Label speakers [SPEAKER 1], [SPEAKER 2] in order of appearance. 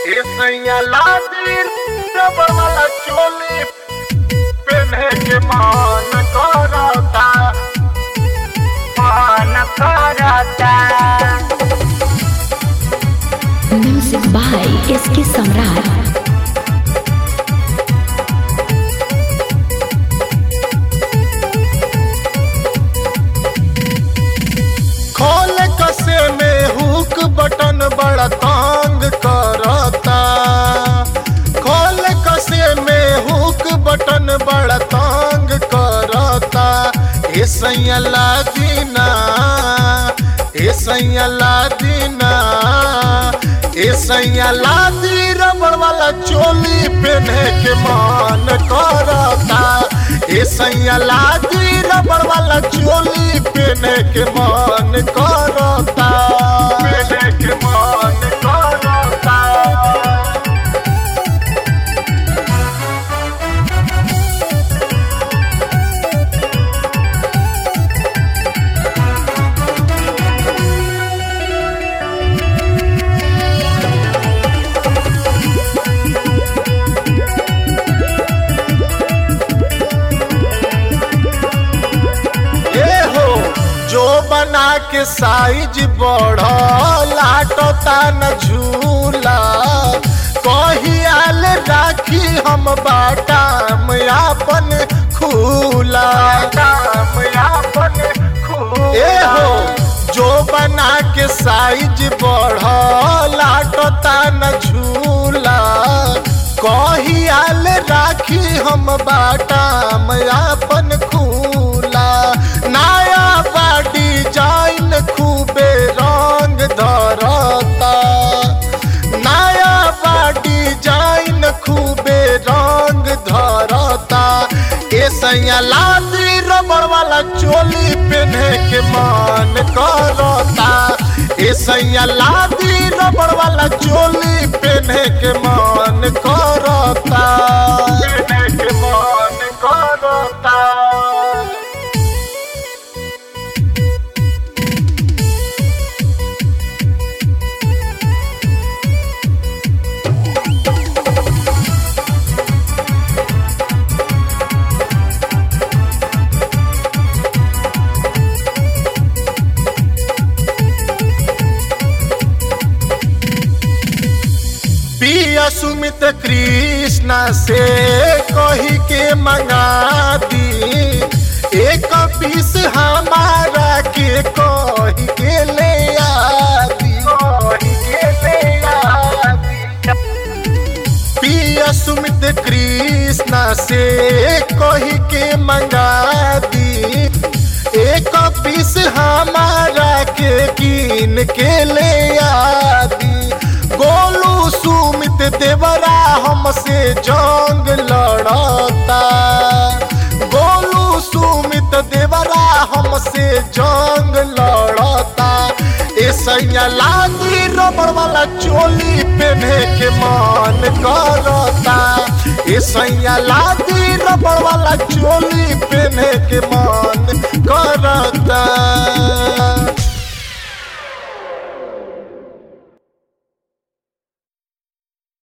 [SPEAKER 1] सैया लादिन रबर वाला चोली पहने के मान करता मान करता
[SPEAKER 2] Music by SK Samrat.
[SPEAKER 1] खोल कसे में हुक बटन बड़ा तंग करता खोल कसे में हुक बटन बड़ा तंग करता ए सैया दीना ए सैया दीना ए सैया दी रबड़ वाला चोली पहने के मान करता ए सैया दी रबड़ वाला चोली पहने के मान करता पहने के मान करता ए हो जो बना के साइज बढ़ लाटता न झूला कहियाल राखी हम बाटाम आपन खूला आपन ए हो जो बना के साइज बढ़ लाटता न झूला कहियाल राखी हम बाटाम आपन खूला नया बा डिजाइन खूबे रंग धरता नया बा डिजाइन खूबे रंग धरता ए सैया लादी रबड़ वाला चोली पहने के मान करता ए सैया लादी रबड़ वाला चोली पहने के मान करता पहने के मान करता पिया सुमित कृष्णा से कही के मंगा दी एक पीस हमारा के कही के ले आदी कही के ले आदी पिया सुमित कृष्णा से कही के मंगा दी एक पीस हमारा के कीन के ले आदी गोलू सुमित देवरा हमसे जंग लड़ता गोलू सुमित देवरा हमसे जंग लड़ता ए सैया लादी रबड़ वाला चोली पहने के मान करता ए सैया लादी रबड़ वाला चोली पहने के मान करता